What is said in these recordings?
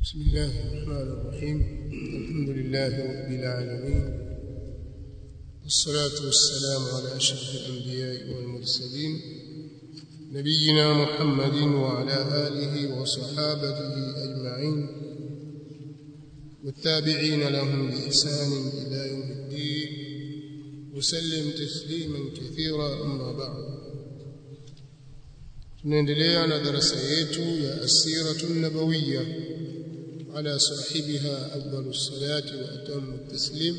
بسم الله الرحمن الرحيم الحمد لله رب العالمين والصلاة والسلام على أشرف الأنبياء والمرسلين نبينا محمد وعلى آله وصحابته أجمعين والتابعين لهم بإحسان إلى يوم الدين وسلم تسليما كثيرا أما بعد tunaendelea na darasa yetu ya asiratu nabawiyya ala sahibiha afdalu salati wa atamu taslim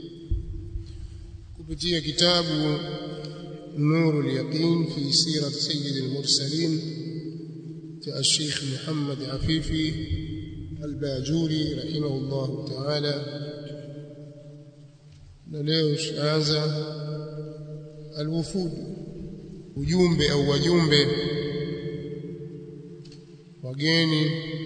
kupitia kitabu nuru al-yaqin fi sirat sayyid al-mursalin cha al-sheikh Muhammad Afifi al-Bajuri rahimahullah ta'ala na leo tutaanza al-wufud ujumbe au wajumbe wageni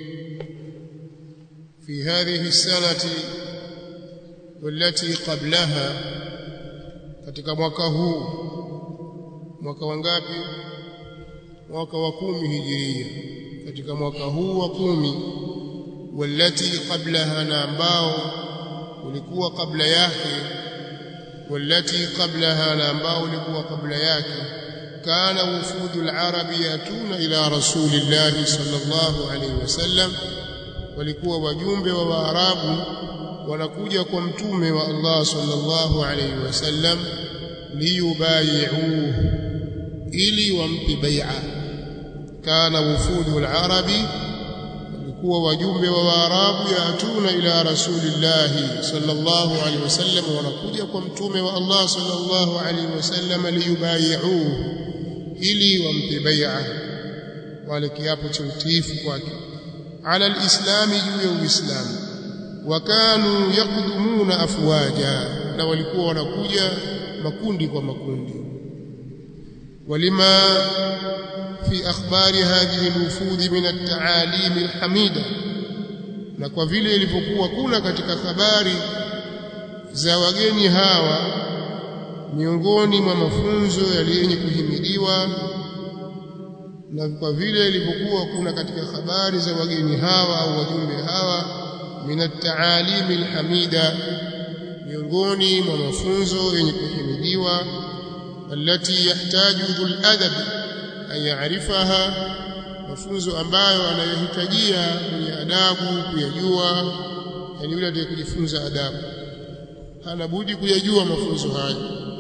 في هذه السنة والتي قبلها katika mwaka huu mwaka wangapi mwaka wa kumi hijiria katika mwaka huu wa kumi walati qablaha na ambao ulikuwa kabla yake walati qablaha na ambao ulikuwa kabla yake kana wufudu al-arabi yatuna ila rasulillahi sallallahu alayhi wasallam walikuwa wajumbe wa Waarabu wanakuja kwa mtume wa Allah sallallahu alayhi wasallam liyubai'uhu ili wampe bai'a kana wufudu al-arabi walikuwa wajumbe wa Waarabu yatuna ila rasulillahi sallallahu alayhi wasallam wanakuja kwa mtume wa Allah sallallahu alayhi wasallam liyubai'uhu ili wampe bai'a wale kiapo cha utiifu kwake على الإسلام juu ya Uislamu wakanu yakdumuna afwaja na walikuwa wanakuja makundi kwa makundi walima fi akhbari hadhihi alwufud min at-ta'alim alhamida na kwa vile ilivyokuwa kuna katika habari za wageni hawa miongoni mwa mafunzo yaliyenye kuhimidiwa na kwa vile ilivyokuwa kuna katika habari za wageni hawa au wajumbe hawa minat taalim alhamida miongoni mwa mafunzo yenye kuhimidiwa alati yahtaju dhul adab an ya'rifaha mafunzo ambayo anayohitajia mwenye adabu kuyajua yani yule atakayejifunza adabu hana budi kuyajua mafunzo haya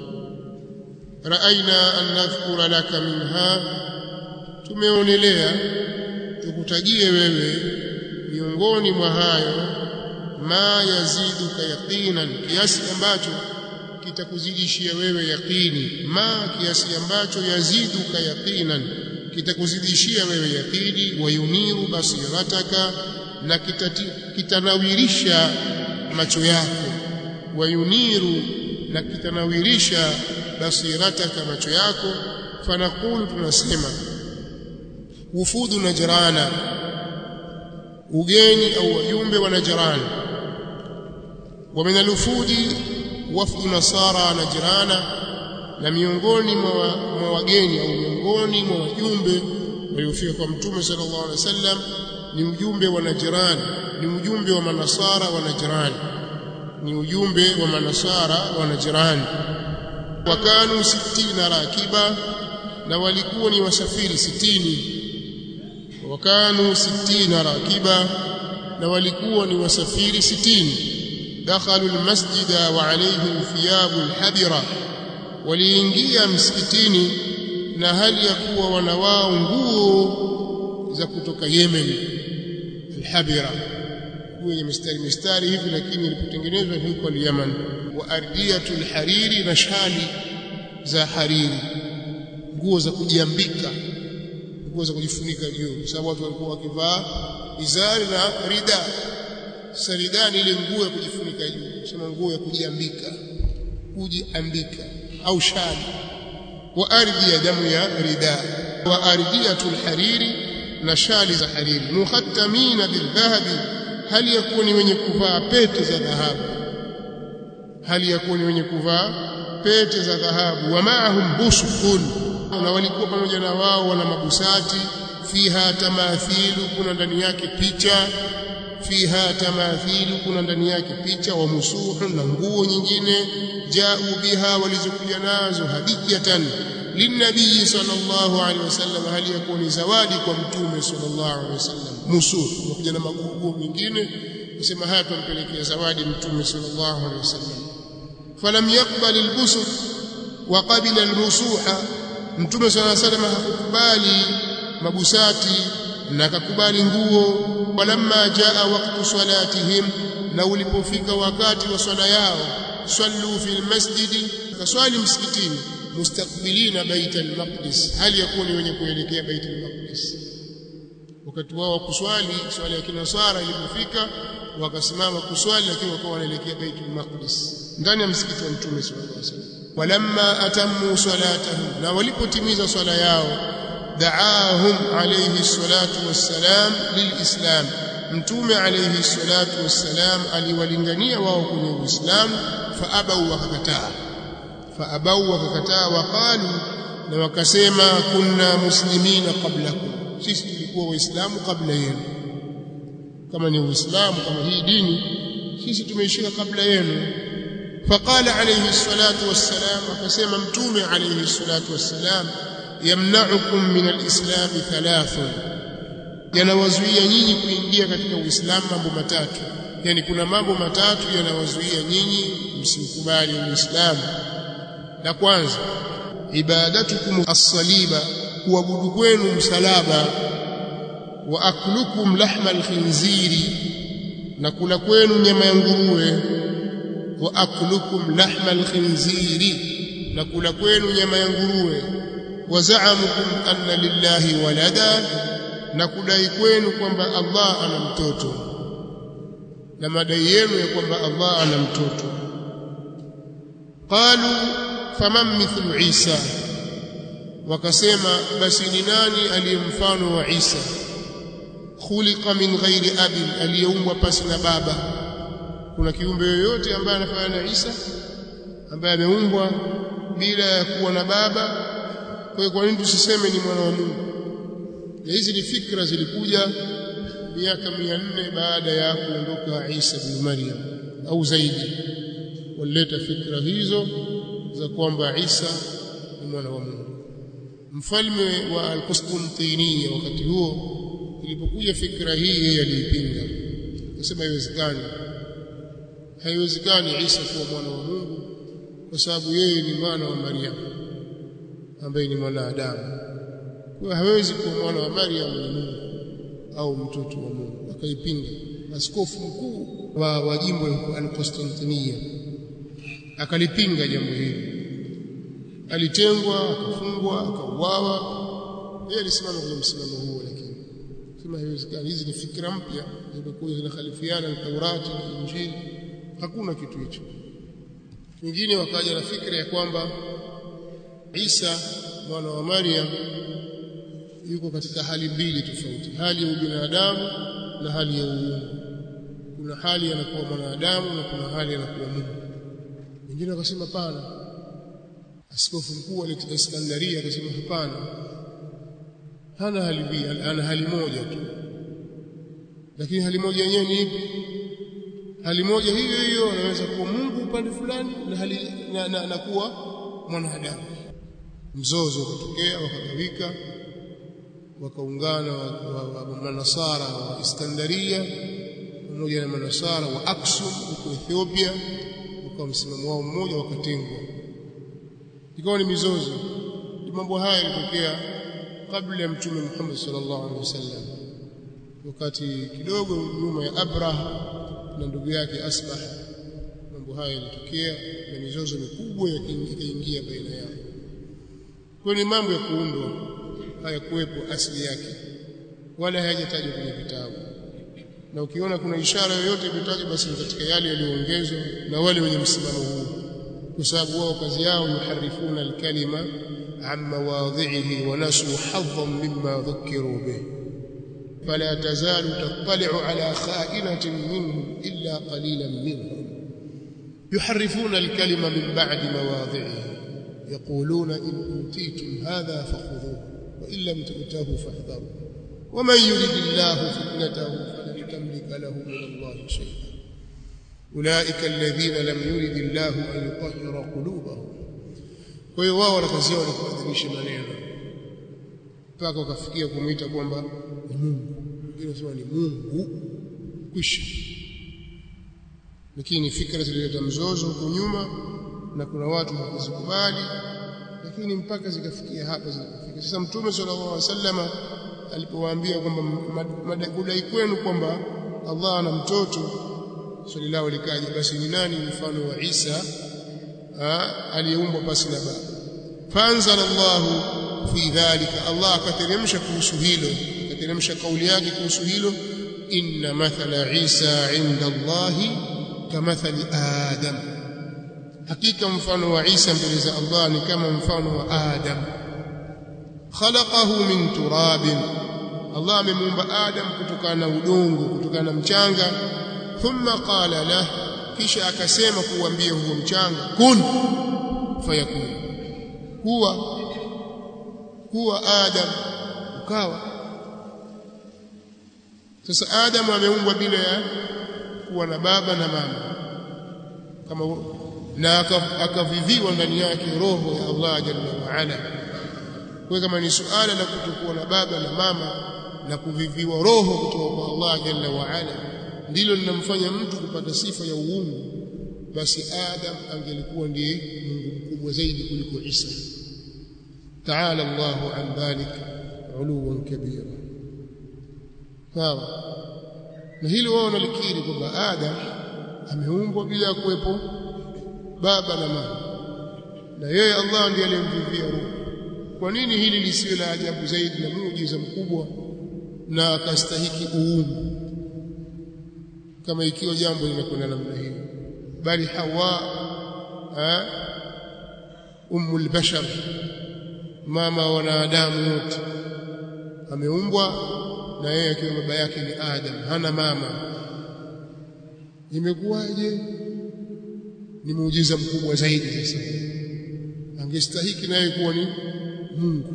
raaina an nadhkura laka minha tumeonelea tukutajie wewe miongoni mwa hayo ma yaziduka yaqinan kiasi ambacho kitakuzidishia wewe yaqini ma kiasi ambacho yaziduka yaqinan kitakuzidishia wewe yaqini wayuniru basirataka na kitati, kitanawirisha macho yako wayuniru na kitanawirisha basirataka macho yako fanaqulu tunasema wufudu najrana ugeni au wajumbe wa najrana wa min alufudi wafdu nasara najrana na miongoni mwa wageni au miongoni mwa wajumbe waliofika kwa mtume sallallahu alaihi wasallam ni ujumbe wa najrani ni ujumbe wa manasara wa najrani ni ujumbe wa manasara wa najrani wakanu 60 rakiba na walikuwa ni wasafiri sitini wakanu sitina rakiba na walikuwa ni wasafiri sitini dakhalu almasjida wa alayhim thiyabu alhabira waliingia msikitini na hali ya kuwa wanawao nguo za kutoka Yemen alhabira kwenye mistari mistari hivi lakini ilipotengenezwa huko Yemen wa ardiyatul hariri na shali za hariri nguo za kujiambika nguo za kujifunika juu kwa sababu watu walikuwa wakivaa izari na rida saridani ile nguo ya kujifunika juu sema nguo ya kujiambika kujiambika au shali wa ardhi ya damu ya rida wa ardhiyatul hariri na shali za hariri muhattamina bildhahabi hali yakuwa ni wenye kuvaa pete za dhahabu hali yakuwa ni wenye kuvaa pete za dhahabu wa maahum busukun na walikuwa pamoja na wao wana mabusati fiha tamathilu kuna ndani yake picha fiha tamathilu kuna ndani yake picha wa musuhu na nguo nyingine jau biha walizokuja nazo hadiyatan linnabii sallallahu alaihi wasallam hali yakuwa ni zawadi kwa mtume sallallahu alaihi wasallam musuhu wakuja na magugu mengine kusema haya tumpelekea zawadi mtume sallallahu alaihi wasallam falam yaqbal albusut wa qabila almusuha mtume sallallahu alaihi wasallam hakukubali mabusati na akakubali nguo walamma jaa waqtu salatihim na ulipofika wakati wa swala yao sallu fil masjidi kaswali msikitini mustaqbilina bait al-maqdis hali yakuni wenye kuelekea bait al-maqdis wakati wao wa kuswali swala ya kinasara ilipofika wakasimama kuswali lakini wakawa wanaelekea bait al-maqdis ndani ya msikiti wa mtume sallallahu alaihi wasallam walamma atammu salatahum na walipotimiza swala yao دعاهم عليه الصلاة والسلام للإسلام mtume alayhi salatu wassalam aliwalingania wao kwenye uislamu faabau wakakataa faabau wakakataa waqalu na wakasema kunna muslimina qablakum sisi tulikuwa waislamu kabla yenu kama ni uislamu kama hii dini sisi tumeishika kabla yenu faqala alayhi salatu wassalam akasema mtume alayhi salatu wassalam yamna'ukum min al-islam thalathun yanawazuia nyinyi kuingia katika uislamu mambo matatu yani kuna mambo matatu yanawazuia nyinyi msimkubali uislamu la kwanza ibadatukum as-saliba kuabudu kwenu msalaba wa aklukum lahma al-khinziri na kula kwenu nyama ya nguruwe wa aklukum lahma al-khinziri na kula kwenu nyama ya nguruwe wazaamukum anna lillahi walada na kudai kwenu kwamba Allah ana mtoto na madai yenu ya kwamba Allah ana mtoto qalu faman mithlu Isa wakasema basi ni nani aliye mfano wa Isa khuliqa min ghairi abin aliyeumbwa pasi na baba kuna kiumbe yoyote ambaye anafanana na Isa ambaye ameumbwa bila ya kuwa na baba kwa hiyo kwa nini tusiseme ni mwana wa Mungu na hizi ni fikra zilikuja miaka 400 baada ya kuondoka Isa bin Maryam au zaidi walileta fikra hizo za kwamba Isa ni mwana wa Mungu mfalme wa al-Qustantiniya wakati huo ilipokuja fikra hii yeye aliipinga akasema haiwezekani haiwezekani Isa kuwa mwana wa Mungu kwa sababu yeye ni mwana wa Maryam ambaye ni mwanadamu kwa hawezi kuwa mwana wa Maryam ni Mungu au mtoto wa Mungu akaipinga askofu mkuu wa, wa jimbo la Constantinia akalipinga jambo hili alitengwa akafungwa akauawa yeye alisimama kwenye msimamo huo lakini sema haiwezekani hizi ni fikra mpya zimekuja zinakhalifiana na Taurati na Injili hakuna kitu hicho wengine wakaja na fikra ya kwamba Isa mwana wa Maryam yuko katika hali mbili tofauti hali ya ubinadamu na hali ya uungu kuna hali anakuwa mwanadamu na kuna hali anakuwa Mungu wengine wakasema pana askofu mkuu wa Iskandaria akasema hapana hana hali mbili ana hali moja tu lakini hali moja yenyewe ni ipi hali moja hiyo hiyo anaweza kuwa Mungu upande fulani na hali na, na, na kuwa mwanadamu mzozo ukatokea wakagawika wakaungana wa manasara wa Iskandaria pamoja na manasara wa Aksum huko Ethiopia wakawa msimamo wao mmoja wakatengwa ikawa ni mizozo mambo haya yalitokea kabla ya mtume Muhammad sallallahu alaihi wasallam wakati kidogo nyuma ya Abraha na ndugu yake Asbah mambo haya yalitokea na mizozo mikubwa ikaingia baina yao kwa ni mambo ya kuundwa hayakuwepo asili yake wala hayajatajwa kwenye vitabu na ukiona kuna ishara yoyote imetajwa basi ni katika yale yaliyoongezwa na wale wenye msimamo huu kwa sababu wao kazi yao yuharifuna alkalima an mawadhihi wa nasu hadhan mimma dhukiru bih فلا تزال تطلع على خائنة منهم إلا قليلا منهم يحرفون الكلمة من بعد مواضعه يقولون إن أوتيتم هذا فخذوه وإن لم تؤتوه فاحذروا ومن يرد الله فتنته فلن تملك يملك له من الله شيئا أولئك الذين لم يرد الله أن يطهر قلوبهم kwa hiyo wao wana kazi yao ni kuadhimisha maneno mpaka wakafikia kumwita kwamba ni Mungu wengine wanasema ni Mungu kwisha lakini fikra zilileta mzozo huko nyuma na kuna watu hawakuzikubali lakini mpaka zikafikia hapa zilipofika sasa mtume sallallahu alaihi wasallama alipowaambia kwamba madai kwenu kwamba Allah ana mtoto swali lao likaja basi ni nani mfano wa Isa aliyeumbwa pasi na baba fanzala Allah fi dhalika Allah akateremsha kuhusu hilo akateremsha kauli yake kuhusu hilo inna mathala Isa inda Allah kamathali Adam hakika mfano wa Isa mbele za Allah ni kama mfano wa Adam khalaqahu min turabin Allah amemuumba Adam kutokana na udongo kutokana na mchanga thumma qala lah kisha akasema kuambia huo mchanga kun fayakun huwa huwa Adam ukawa sasa Adam ameumbwa bila ya kuwa na baba na mama kama na akaviviwa ndani yake roho ya Allah jalla wa ala kwa kama ni suala la kutokuwa na baba na mama na kuviviwa roho kutoka kwa Allah jalla wa ala ndilo linamfanya mtu kupata sifa ya uungu basi Adam angelikuwa ndiye Mungu mkubwa zaidi kuliko Isa تعالى الله عن ذلك علوا كبيرا sawa na hilo wao nalikiri kwamba Adam ameumbwa bila kuwepo baba na mama na yeye Allah ndiye aliyemvivia roho kwa nini hili lisiwe la ajabu zaidi na muujiza mkubwa na akastahiki uungu kama ikiwa jambo linakwenda namna hiyo bali Hawa ummul bashar mama wa wanadamu wote ameumbwa na yeye akiwa baba yake ni Adam hana mama imekuwaje ni muujiza mkubwa zaidi sasa angestahiki naye kuwa ni Mungu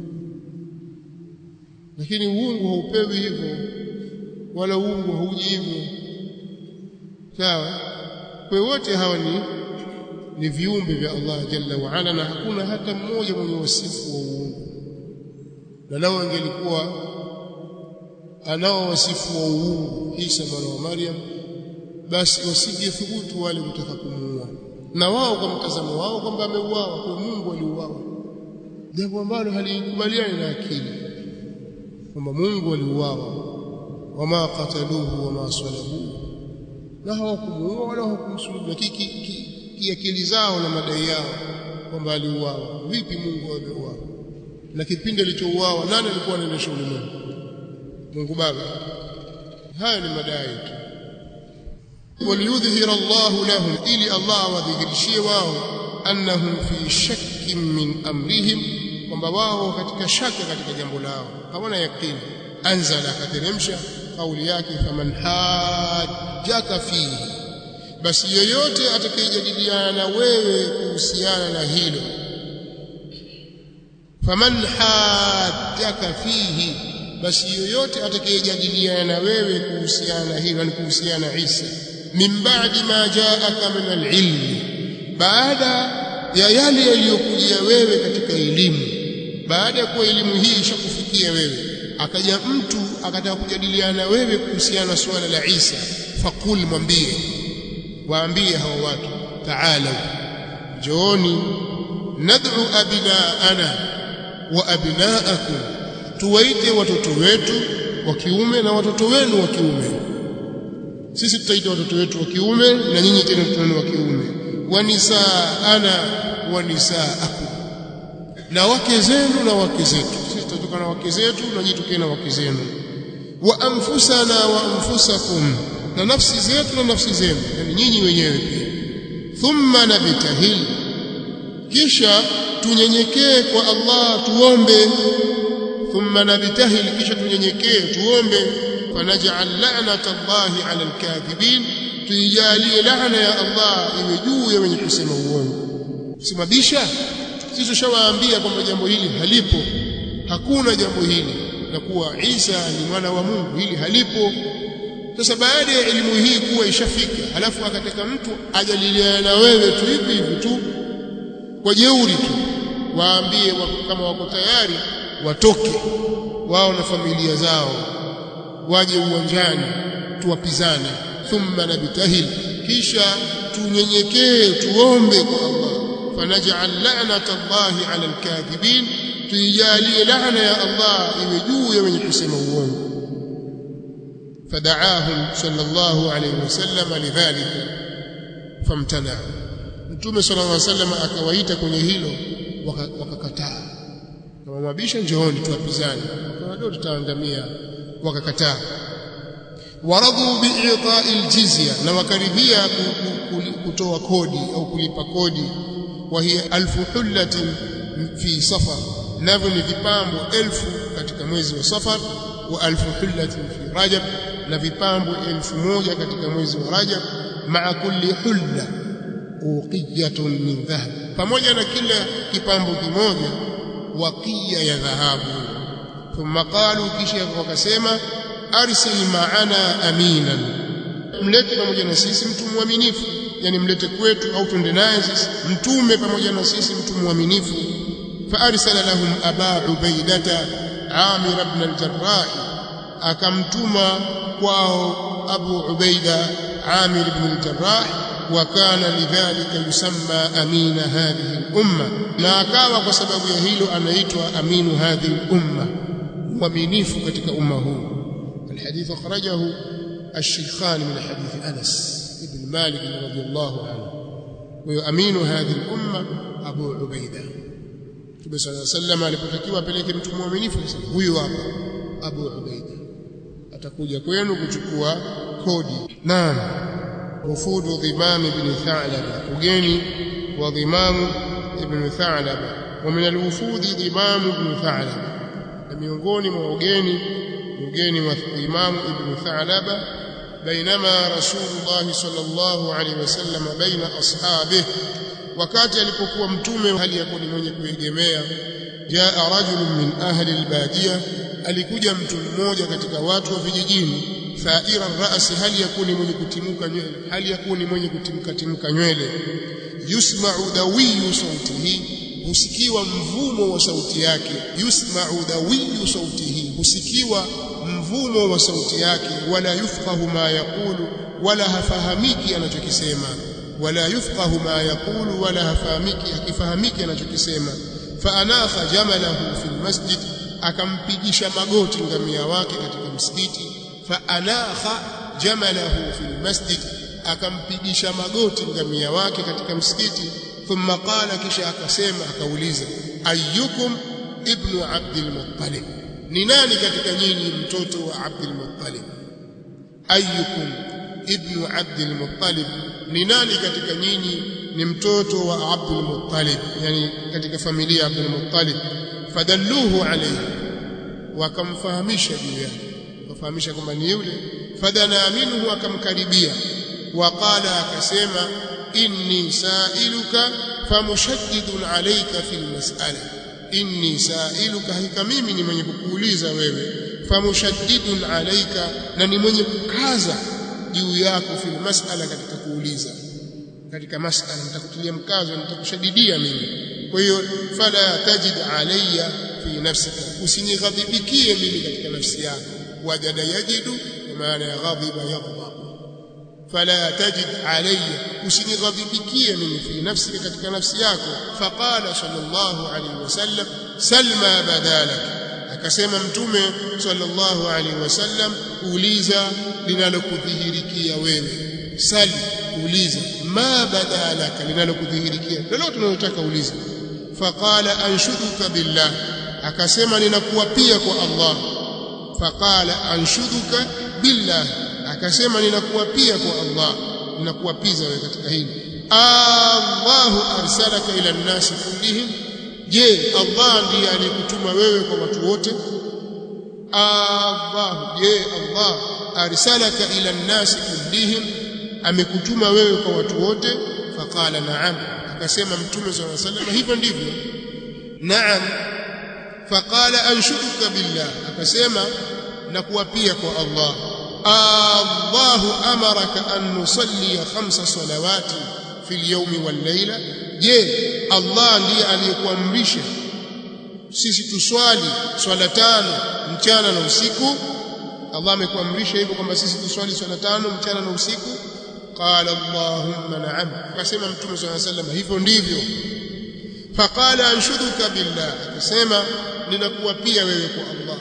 lakini uungu haupewi hivyo wala uungu hauji hivyo sawa kwa wote hawa ni ni viumbe vya Allah jalla wa ala na hakuna hata mmoja mwenye wasifu wa uungu na lao angelikuwa anao wasifu wa uungu Isa mwana wa Maryam basi wasingethubutu wale kutaka kumuua na wao kwa mtazamo wao kwamba ameuawa kwa Mungu aliuawa jambo ambalo halikubaliani na akili kwamba Mungu aliuawa wama qataluhu wama salabuhu na hawakumuua wala hawakumsulubu lakini kiakili zao na madai yao kwamba aliuawa vipi Mungu ameuawa na kipindi alichouawa nani alikuwa anaendesha ulimwengu Mungu Baba haya ni madai tu waliyudhhira Allah lahum ili Allah wadhihirishie wao annahum fi shakkin min amrihim kwamba wao katika shaka katika jambo lao hawana yakini anzala akateremsha kauli yake faman hajjaka fihi basi yoyote atakayejadiliana na wewe kuhusiana na hilo faman hajjaka fihi basi yoyote atakayejadiliana na wewe kuhusiana na hilo ni kuhusiana na Isa min ba'di ma ja'aka min al-ilm baada ya yale yaliyokujia wewe katika elimu baada ya kuwa elimu hii ishakufikia wewe akaja mtu akataka kujadiliana na wewe kuhusiana na suala la Isa faqul mwambie waambie hao watu ta'ala jooni nad'u abnaana wa abnaakum tuwaite watoto wetu wa kiume na watoto wenu wa kiume sisi tutaita watoto wetu wa kiume na nyinyi tena watoto wenu wa kiume wa nisaana wa nisaakum na wake zenu na wake zetu sisi tutatoka na wake zetu na nyinyi tukena wake zenu wa anfusana wa anfusakum na nafsi zetu na nafsi zenu yani nyinyi wenyewe pia thumma nabtahil kisha tunyenyekee kwa Allah tuombe thumma nabtahil kisha tunyenyekee tuombe fanaj'al la'nata Allahi 'ala al-kadhibin tuijalie laana ya Allah iwe juu ya wenye kusema uongo simabisha sisi tushawaambia kwamba jambo hili halipo hakuna jambo hili na kuwa Isa ni mwana wa Mungu hili halipo sasa baada ya elimu hii kuwa ishafika alafu akataka mtu ajaliliana na wewe tu hivi hivi tu kwa jeuri tu waambie kama wako tayari watoke wao na familia zao waje uwanjani tuwapizane thumma nabtahil kisha tunyenyekee tuombe kwa Allah fanaj'al la'nata Allahi 'ala al-kadhibin tuijalie laana ya Allah iwe juu ya wenye kusema uongo fada'ahum sallallahu alayhi wasallam lidhalika famtana mtume sallallahu alayhi wasallam akawaita kwenye hilo wakakataa kama mabisha njooni tuwapizane ndio tutaangamia wakakataa waradhu bi'ita'i aljizya na wakaribia kutoa kodi au kulipa kodi wa hiya alfu hullatin fi safar navyo ni vipambo elfu katika mwezi wa safar wa alfu hullatin fi rajab na vipambo elfu moja katika mwezi wa rajab ma'a kulli hulla uqiyatun min dhahab pamoja na kila kipambo kimoja waqiya ya dhahabu thumma qalu kisha wakasema arsil ma'ana aminan mlete pamoja na sisi mtu mwaminifu yani mlete kwetu au twende naye sisi mtume pamoja na sisi mtu mwaminifu فارسل لهم ابا عبيده عامر بن الجراح akamtuma kwao abu ubaida amir ibn al-jarrah wa kana lidhalika yusamma amina hadhihi al-umma na akawa kwa sababu ya hilo anaitwa aminu hadhihi al-umma mwaminifu katika umma huu الحديث أخرجه الشيخان من حديث أنس بن مالك رضي الله عنه ويؤمين هذه الأمة أبو عبيدة Mtume صلى الله عليه وسلم alipotakiwa apeleke mtu mwaminifu huyu hapa Abu Ubaida atakuja kwenu kuchukua kodi naam wufudu dhimam ibn Tha'laba ugeni wa dhimam ibn Tha'laba wa min alwufudi dhimam ibn Tha'laba na miongoni mwa ugeni ugeni wa dhimam ibn Tha'laba بينما رسول الله صلى الله عليه وسلم بين أصحابه wakati alipokuwa mtume hali ya kuwa mwenye kuegemea jaa rajulun min ahli albadia alikuja mtu mmoja katika watu wa vijijini thaira rasi hali ya kuwa mwenye kutimuka nywele hali ya kuwa mwenye kutimka timka nywele yusma'u dawiyu sautihi husikiwa mvumo wa sauti yake yusma'u dawiyu sautihi husikiwa mvumo wa sauti yake wala yufqahu ma yaqulu wala hafahamiki anachokisema wala yufqahu ma yaqulu wala hafahamiki akifahamiki anachokisema faanakha jamalahu fi almasjid akampigisha magoti ngamia wake katika msikiti faanakha jamalahu fi almasjid akampigisha magoti ngamia wake katika msikiti thumma qala kisha akasema akauliza ayyukum ibnu abdul muttalib ni nani katika nyinyi mtoto wa abdul muttalib ayyukum ibnu abdul muttalib ni nani katika nyinyi ni mtoto wa abdul muttalib yani katika familia ya abdul muttalib fadalluhu alayhi wakamfahamisha juu yake wakafahamisha kwamba ni yule fadana minhu akamkaribia waqala akasema inni sailuka famushaddidun alayka fil mas'ala inni sailuka hakika mimi ni mwenye kukuuliza wewe famushaddidun alayka na ni mwenye kukaza juu yako fil mas'ala katika kuuliza katika mas'ala nitakutilia mkazo nitakushadidia mimi kwa hiyo fala tajid alayya fi nafsika usinighadhibikie mimi katika nafsi yako wajada yajidu kwa maana ya ghadhiba yaghdab fala tajid alayya usinighadhibikie mimi fi nafsika katika nafsi yako faqala sallallahu alayhi wasallam salma badalak akasema mtume sallallahu alaihi wasallam uliza linalokudhihirikia wewe sali uliza ma badalaka linalokudhihirikia lolote unalotaka uliza faqala anshuduka billah akasema ninakuapia kwa Allah faqala anshuduka billah akasema ninakuapia kwa Allah ninakuapiza wewe katika hili Allahu arsalaka ila nnasi kullihim je Allah ndiye alikutuma wewe kwa watu wote Allah je Allah arsalaka ila nnasi kullihim amekutuma wewe kwa watu wote faqala na'am akasema mtume sallallahu alaihi wasallam hivyo ndivyo na'am faqala anshuduka billah akasema na kuapia kwa Allah Allahu amaraka an nusalli khamsa salawati fil yawmi wal layla je Allah ndiye aliyekuamrisha sisi tuswali swala tano mchana na usiku Allah amekuamrisha hivyo kwamba sisi tuswali swala tano mchana na usiku qala Allahumma na'am akasema mtume swalla sallam hivyo ndivyo faqala anshuduka billah akasema ninakuwa pia wewe kwa Allah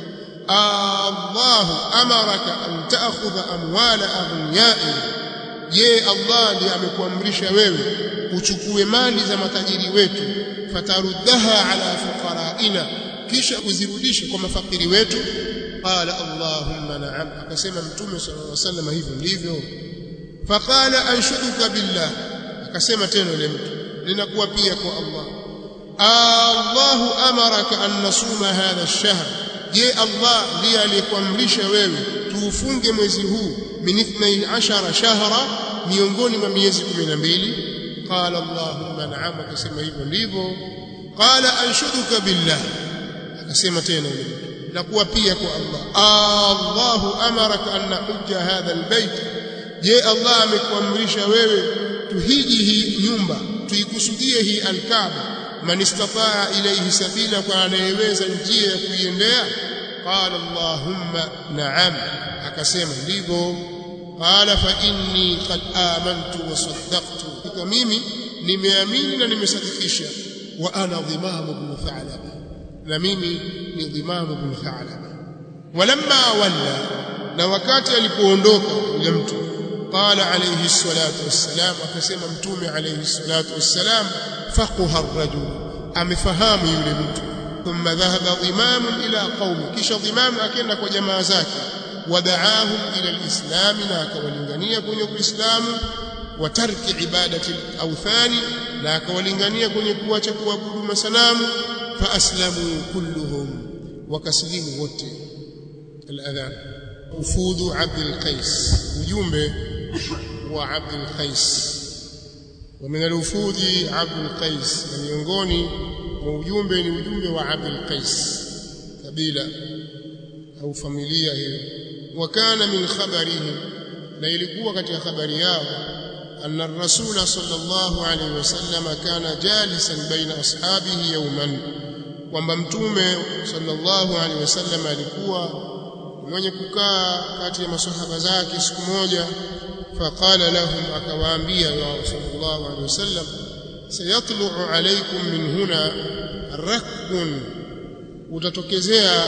Allahu amaraka an ta'khudha amwala aghniyai je Allah ndiye amekuamrisha wewe uchukue mali za matajiri wetu fataruddaha ala fuqaraina kisha uzirudishe kwa mafakiri wetu qala Allahumma na'am akasema mtume sallallahu alaihi wasallam hivyo ndivyo faqala anshuduka billah akasema tena yule mtu ninakuwa pia kwa Allah Allahu amaraka an nasuma hadha ash-shahr je Allah ndiye aliyekuamrisha wewe tuufunge mwezi huu min 12 shahra miongoni mwa miezi 12 qala Allahumma na'am akasema hivyo ndivyo qala anshuduka billah akasema tena yule mtu nakuwa pia kwa Allah Allahu amaraka an nahujja hadha albayt je Allah amekuamrisha wewe tuhiji hii nyumba tuikusudie hii alkaaba man istataa ilayhi sabila kwa anayeweza njia ya kuiendea qala Allahumma na'am akasema ndivyo qala fa inni qad amantu wa saddaqtu kwa mimi nimeamini na nimesadikisha wa ana dhimamu ibn tha'laba na mimi ni dhimamu ibn tha'laba walamma walla na wakati alipoondoka yule mtu qala alayhi salatu wassalam akasema mtume alayhi salatu wassalam faqaha ar-rajul amefahamu yule mtu thumma dhahaba dhimam ila qaumi kisha dhimam akaenda kwa jamaa zake wadaahum ila al-islam na akawalingania kwenye uislamu wa tarki ibadati al-awthani na akawalingania kwenye kuacha kuabudu masanamu fa aslamu kulluhum wakaslimu wote al-adhan ufudu abdul qais ujumbe wa abdul qais ومن الوفود عبد القيس miongoni mwa ujumbe ni ujumbe wa Abdul Qais kabila au familia hiyo wakana min khabarihim na ilikuwa katika habari yao anna ar-rasul sallallahu alayhi wasallam kana jalisan baina ashabihi yawman kwamba mtume sallallahu alayhi wasallam alikuwa mwenye kukaa kati ya masahaba zake siku moja فقال لهم akawaambia ya sallallahu alayhi wasallam sayatlu'u alaykum min huna rakbun utatokezea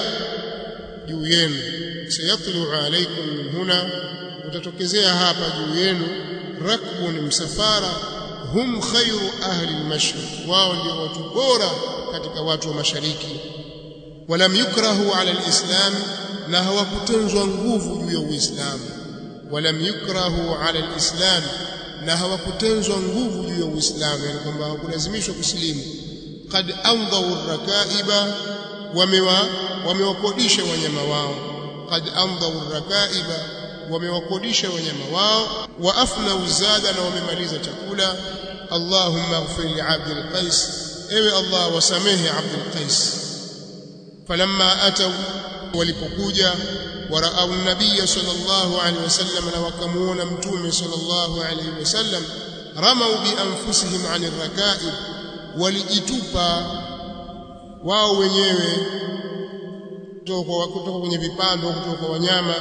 juu yenu sayatlu'u alaykum min huna utatokezea hapa juu yenu rakbun msafara hum khayru ahli al-mashriq wao ndio watu bora katika watu wa mashariki walam yukrahu ala al-islam na hawakutenzwa nguvu juu ya uislamu walam yukrahu ala alislam na hawakutenzwa nguvu juu ya uislamu yani kwamba hawakulazimishwa kusilimu qad andawu rakaiba wamewa wamewakodisha wanyama wao qad andawu rakaiba wamewakodisha wanyama wao wa afna uzada na wamemaliza chakula allahumma ighfir li abdil qais ewe allah wasamehe abdul qais falamma ataw walipokuja ورأوا النبي صلى الله عليه وسلم وكمون متوم صلى الله عليه وسلم رموا بأنفسهم عن الركائب walijitupa wao wenyewe kutoka kwenye vipando kutoka kwa wanyama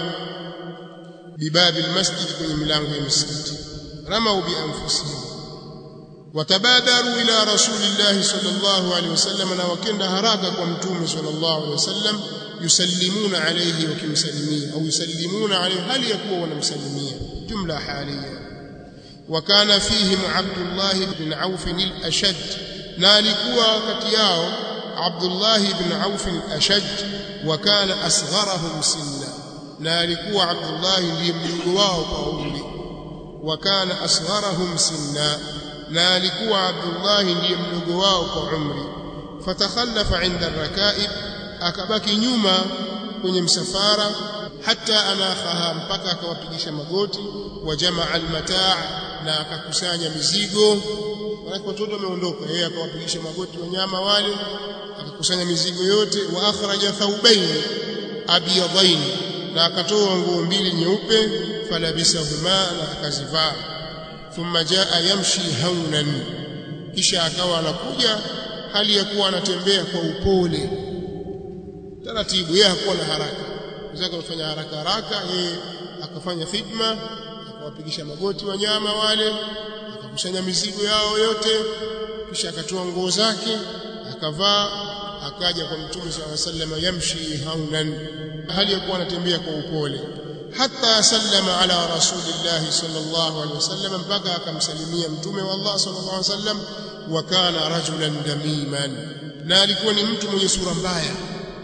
bibabil masjid kwenye milango ya msikiti ramau bi anfusihim watabadaru ila rasulillahi sallallahu alaihi wasallam na wakenda haraka kwa mtume sallallahu alaihi wasallam yusallimuna alayhi wakimsalimia au yusallimuna alayhi hali yakuwa wanamsalimia jumla halia وكان فيهم عبد الله بن عوف الأشج نالكوا كتياو عبد الله بن عوف الأشج وكان أصغرهم سنا نالكوا عبد الله ليملقواه قولي وكان أصغرهم سنا نالكوا عبد الله ليملقواه قعمري فتخلف عند الركائب akabaki nyuma kwenye msafara hata anakhaha mpaka akawapigisha magoti wa jamaa almataa na akakusanya mizigo wale watoto wameondoka yeye akawapigisha magoti wanyama wale akakusanya mizigo yote wa akhraja thawbayn abyadain na akatoa nguo mbili nyeupe falabisahuma na akazivaa thumma jaa yamshi haunan kisha akawa anakuja hali ya kuwa anatembea kwa upole taratibu yeye hakuwa na haraka mzake kufanya haraka haraka yeye akafanya khidma akawapigisha magoti wanyama wale akakusanya mizigo yao yote kisha akatoa nguo zake akavaa akaja kwa mtume swalla sallam yamshi haunan hali ya kuwa anatembea kwa upole hatta sallama ala rasulillahi sallallahu alaihi wasallam mpaka akamsalimia mtume wa Allah sallallahu alaihi wasallam wa kana rajulan damiman na alikuwa ni mtu mwenye sura mbaya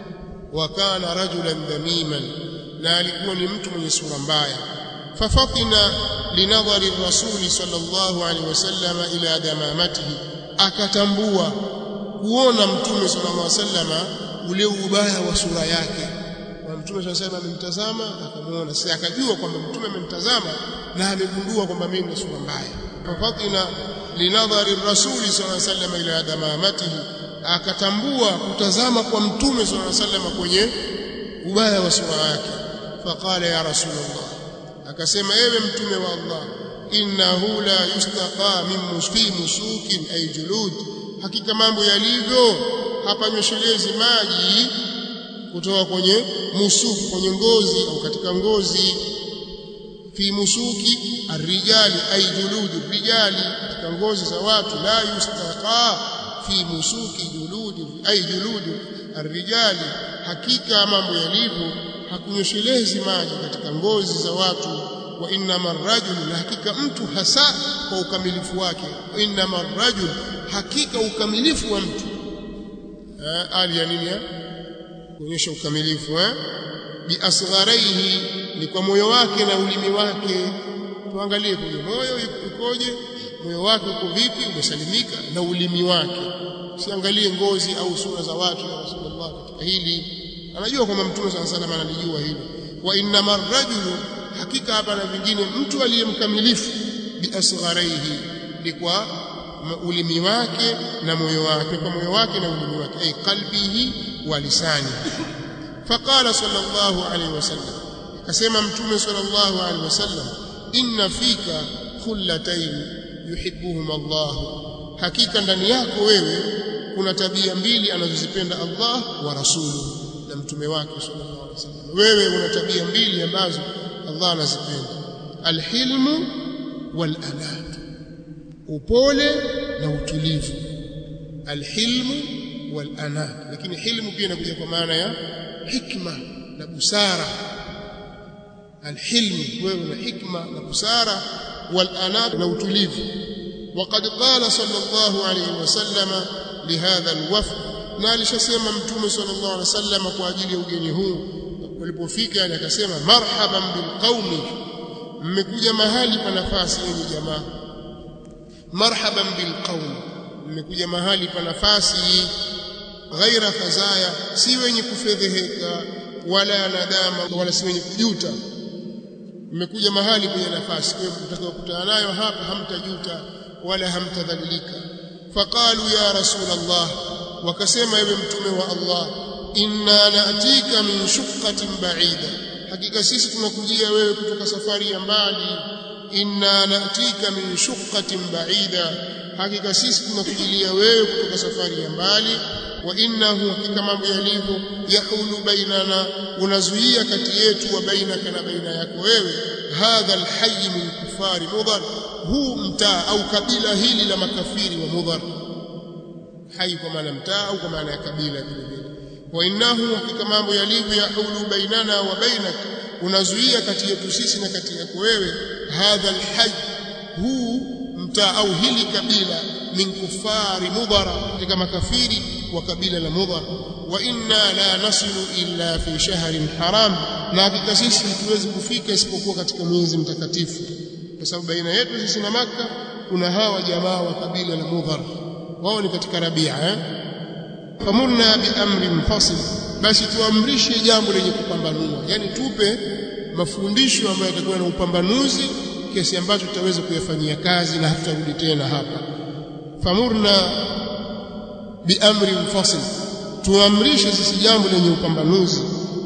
wa kana rajulan damiman na alikuwa ni mtu mwenye sura mbaya fafatina linadhari rasuli sallallahu alaihi wasallam ila damamatihi akatambua kuona mtume sallallahu alaihi wasallam ule ubaya wa sura yake na mtume sallallahu alaihi amemtazama akamuona sasa akajua kwamba mtume amemtazama na amegundua kwamba mimi ni sura mbaya fafatina linadhari rasuli sallallahu alaihi wasallam ila damamatihi akatambua kutazama kwa mtume sallallahu alaihi wasallam kwenye ubaya wa sura yake faqala ya rasulullah akasema ewe mtume wa Allah innahu la yustaqa min muski musukin ay julud hakika mambo yalivyo hapa nyoshelezi maji kutoka kwenye musuki kwenye ngozi au katika ngozi fi musuki arrijali ay julud rijali katika ngozi za watu la yustaqa fi musuki juludi ay juludi arrijali hakika mambo yalivyo hakunyoshelezi maji katika ngozi za watu wa innama rajul na hakika mtu hasa kwa ukamilifu wake wa innama rajul hakika ukamilifu wa mtu ali ya nini kuonyesha ukamilifu eh bi asgharaihi ni kwa moyo wake na ulimi wake tuangalie kwenye moyo ukoje moyo wake uko vipi umesalimika na ulimi wake usiangalie ngozi au sura za watu ya Rasulullah katika hili anajua kwamba mtume sana sana analijua hilo wa innama rajulu hakika hapa na vingine mtu aliyemkamilifu bi asgharaihi ni kwa ulimi wake na moyo wake kwa moyo wake na ulimi wake ay qalbihi wa lisani faqala sallallahu alayhi wasallam akasema mtume sallallahu alayhi wasallam inna fika khullatayn yuhibbuhum Allah hakika ndani yako wewe kuna tabia mbili anazozipenda Allah wa rasuluhu na mtume wake sallallahu alaihi wasallam wewe una tabia mbili ambazo Allah anazipenda alhilmu walanat upole na utulivu alhilmu walanat lakini hilmu pia inakuja kwa maana ya hikma na busara alhilmu wewe una hikma na busara walanat na utulivu وقد قال صلى الله عليه وسلم لهذا الوفد na alishasema mtume sallallahu alaihi wasallam kwa ajili ya ugeni huu walipofika yani akasema marhaban bilqaumi mmekuja mahali pa nafasi yenye jamaa marhaban bilqaumi mmekuja mahali pa nafasi ghaira khazaya si wenye kufedheheka wala nadama wala si wenye kujuta mmekuja mahali penye nafasi kwa hiyo mtakayokutana nayo hapa hamtajuta wala hamtadhalilika faqalu ya rasul Allah wakasema ewe mtume wa Allah inna naatika min shuqqatin ba'ida hakika sisi tunakujia wewe kutoka safari ya mbali inna naatika min shuqqatin ba'ida hakika sisi tunakujilia wewe kutoka safari ya mbali wa innahu hakika mambo yalivyo yahulu bainana unazuia kati yetu wa bainaka na baina yako wewe hadha alhayy min kufari mudhar huu mtaa au kabila hili la makafiri wa mudhar hai kwa maana mtaa au kwa maana ya kabila vile vile wa innahu hakika mambo yalivyo yahulu bainana wa bainak unazuia kati yetu sisi na kati yako wewe hadha alhayy huu mtaa au hili kabila min kufari mudhara katika makafiri wa kabila la mudhar wa inna la nasilu illa fi shahrin haram na hakika sisi hatuwezi kufika isipokuwa katika mwezi mtakatifu kwa sababu baina yetu sisi na maka kuna hawa jamaa wa kabila la mudhar wao ni katika rabia eh famurna bi amri mfasil basi tuamrishe jambo lenye kupambanua yani tupe mafundisho ambayo yatakuwa na upambanuzi kiasi ambacho tutaweza kuyafanyia kazi na hatutarudi tena hapa famurna bi amri mfasil tuamrishe sisi jambo lenye upambanuzi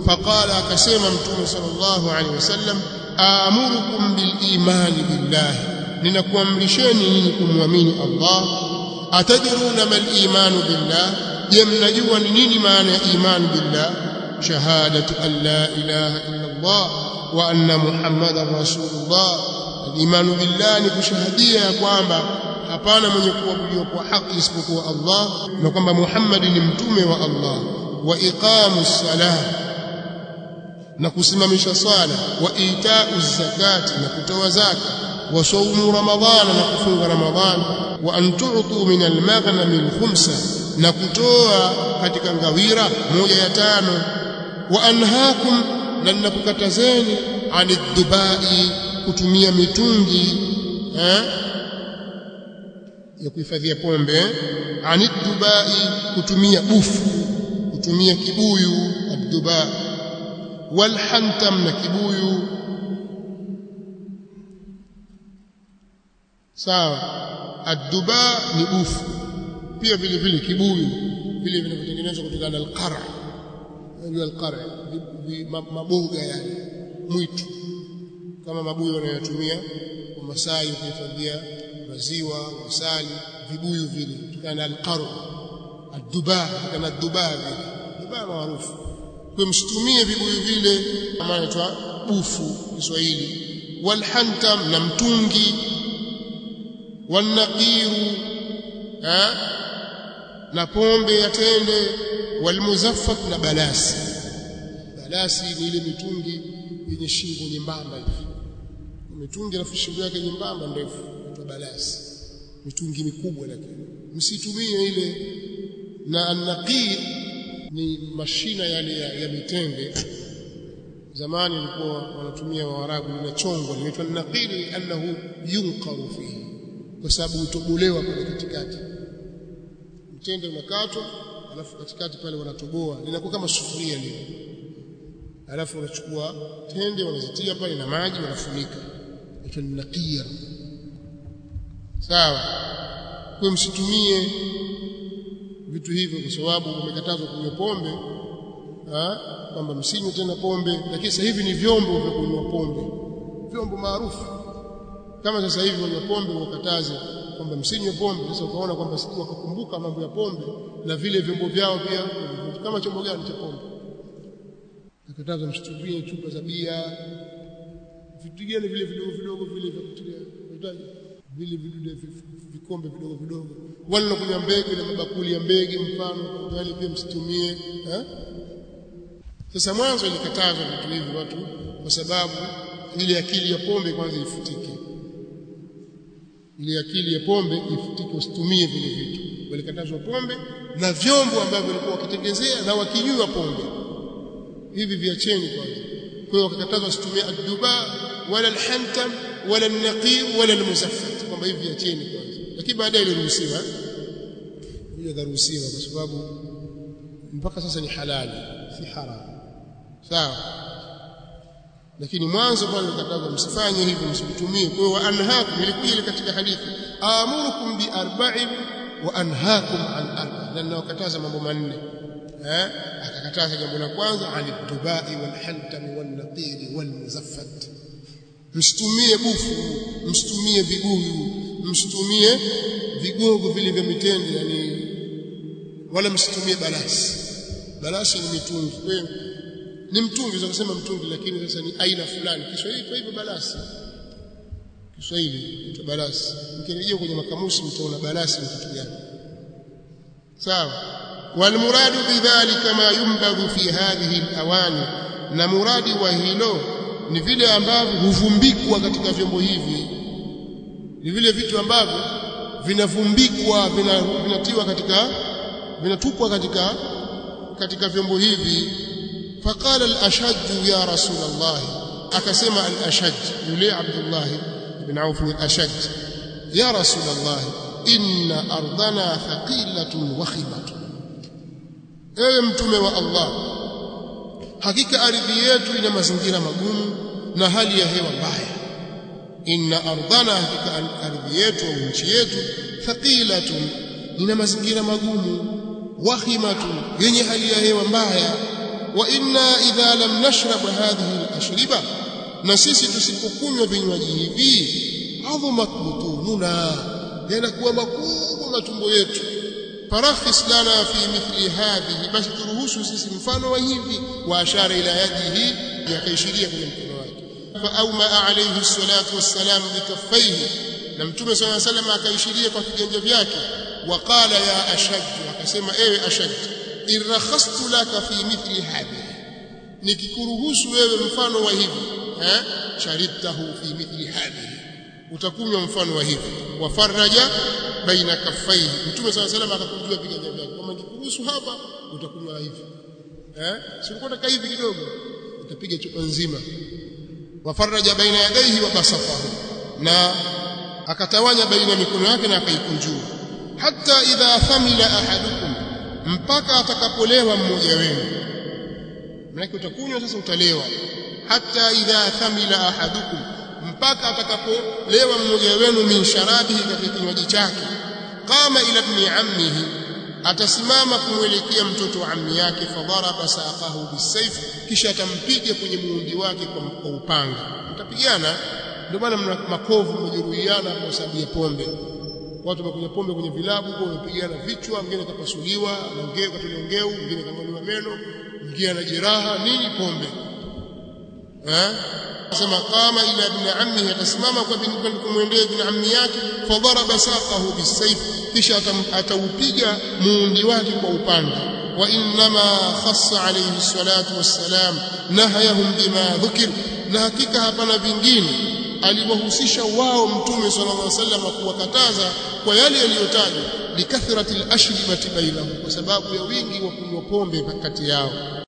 faqala akasema mtume sallallahu alaihi wasallam aamurukum bilimani billahi ninakuamrisheni nyinyi kumwamini Allah atadruna mal imanu billah je mnajua ni nini maana ya imani billah shahadatu an la ilaha illa Allah wa anna muhammadar rasulullah imanu billah ni kushahadia kwamba hapana mwenye kuabudiwa kwa haki isipokuwa Allah na kwamba Muhammad ni mtume wa Allah wa iqamu salah na kusimamisha sala wa itau zakati na kutoa zaka wa saumu ramadhana na kufunga ramadhana wa an tu'tu min al-maghnam al-khumsa na kutoa katika ngawira moja ya tano wa anhaakum na ninakukatazeni aniddubai kutumia mitungi eh ya kuhifadhia pombe aniddubai kutumia bufu kutumia kibuyu adduba walhantam na kibuyu sawa adduba ni bufu pia vile vile kibuyu vile vinavyotengenezwa kutokana na alqara unajua alqara maboga yani mwitu kama mabuyu wanayotumia kwa Masai kuhifadhia maziwa asali vibuyu vile kutokana na alqaru adduba kama adduba vile duba maarufu kwa msitumie vibuyu vile kama inaitwa bufu Kiswahili walhantam na mtungi wanaqiru na pombe ya tende walmuzaffat na balasi balasi ni ile mitungi yenye shingo nyembamba hivi mitungi alafu shingo yake nyembamba ndefu inaitwa balasi mitungi mikubwa lakini msitumie ile na anaqir ni mashina yale ya, ya mitende zamani ilikuwa wanatumia waarabu linachongwa linaitwa naqiri annahu yunqaru fihi kwa sababu hutobolewa pale katikati mtende unakatwa alafu katikati pale wanatoboa linakuwa kama sufuria lile alafu wanachukua tende wanazitia pale na maji wanafunika inaitwa naqir sawa kwa msitumie vitu hivyo kwa sababu umekatazwa kunywa pombe kwamba msinywe tena pombe lakini sasa hivi ni vyombo vya kunywa pombe vyombo maarufu kama sasa hivi wanywa pombe wakataze kwamba msinywe pombe sasa ukaona kwamba siku wakakumbuka mambo ya pombe na vile vyombo vyao pia kama chombo gani cha pombe nakataza msitumie chupa za bia vitu gani vile vidogo vidogo vile vya kutilia vile vidude vikombe vidogo vidogo wale wanakunywa mbegu na mabakuli ya mbege mfano wale pia msitumie eh sasa mwanzo ilikatazwa vitu hivi watu kwa sababu ile akili ya pombe kwanza ifutike ile akili ya pombe ifutike usitumie vile vitu walikatazwa pombe na vyombo ambavyo walikuwa wakitengezea na wakinywa pombe hivi viacheni kwanza kwa hiyo wakakatazwa usitumie adduba wala alhantam wala alnaqir wala almusaffat kwamba hivi viacheni kwanza lakini baadaye iliruhusiwa hiyo karuhusiwa kwa sababu mpaka sasa ni halali si haramu sawa lakini mwanzo pale nikataza msifanye hivyo msitumie kwa hiyo anhaakum ilikuja ile katika hadithi amurukum bi arba'in wa anhaakum an arba na ninawakataza mambo manne eh akakataza jambo la kwanza alidubai wal hantami wan naqiri wal muzaffat msitumie bufu msitumie vibuyu msitumie vigogo vile vya mitende yani wala msitumie balasi balasi ni mitungi kwa hiyo ni mtungi za kusema mtungi lakini sasa ni aina fulani Kiswahili kwa hivyo balasi Kiswahili ni balasi mkirejea kwenye makamusi mtaona balasi ni kitu gani sawa والمراد بذلك ما ينبذ في هذه الاواني na muradi wa hilo ni vile ambavyo huvumbikwa katika vyombo hivi ni vile vitu ambavyo vinavumbikwa vinatiwa katika vinatupwa katika katika vyombo hivi فقال الأشج يا رسول الله أكسم الأشج يلي عبد الله بن عوف الأشج يا رسول الله إن أرضنا ثقيلة وخمة ewe mtume wa Allah hakika ardhi yetu ina mazingira magumu na hali ya hewa mbaya inna ardhana hakika ardhi yetu au nchi yetu thaqilatun ina mazingira magumu wahimatun yenye hali ya hewa mbaya wa inna idha lam nashrab hadhihi al-ashriba na sisi tusipokunywa vinywaji hivi adhumat butununa yanakuwa makubwa matumbo yetu farakhis lana fi mithli hadhihi basi turuhusu sisi mfano wa hivi wa ashara ila yadihi yakaishiria kwenye mkono wake fa auma alayhi salatu wassalam bikaffaihi na mtume swalla salam akaishiria kwa viganja vyake waqala ya ashaj akasema ewe ashaj irakhastu laka fi mithli hadhihi nikikuruhusu wewe mfano wa hivi eh sharibtahu fi mithli hadhihi utakunywa mfano wa hivi wafaraja baina kaffaihi mtume swalla salam akakujua viganja vyake kama nikikuruhusu hapa utakunywa hivi eh si ulikuwa hivi kidogo utapiga chupa nzima wafaraja baina yadaihi wa basafahu na akatawanya baina mikono yake na akaikunjua hata idha thamila ahadukum mpaka atakapolewa mmoja wenu maana utakunywa sasa utalewa hata idha thamila ahadukum mpaka atakapolewa mmoja wenu min sharabihi katika kinywaji chake qama ila ibn ammihi atasimama kumwelekea mtoto wa ammi yake fadharaba saqahu bisayf kisha atampiga kwenye muundi wake kwa upanga mtapigana ndio maana mna makovu mmejeruhiana kwa sababu ya pombe watu wamekunywa pombe kwenye vilabu kwa wamepigana vichwa mwingine kapasuliwa anaongea katolewa ngeu mwingine kang'olewa meno mwingine ana jeraha nini pombe eh sema qama ila ibn ammihi atasimama kwa bin kumwendea ibn ammi yake fadaraba saqahu bisayf kisha ataupiga muundi wake kwa upanga wa inma khassa alayhi salatu wassalam nahayahum bima dhukir na hakika hapana vingine aliwahusisha wao mtume sallallahu alaihi wasallam kuwakataza kwa yale yaliyotajwa likathrati al-ashribati bainahum kwa sababu ya wingi wa kunywa pombe kati yao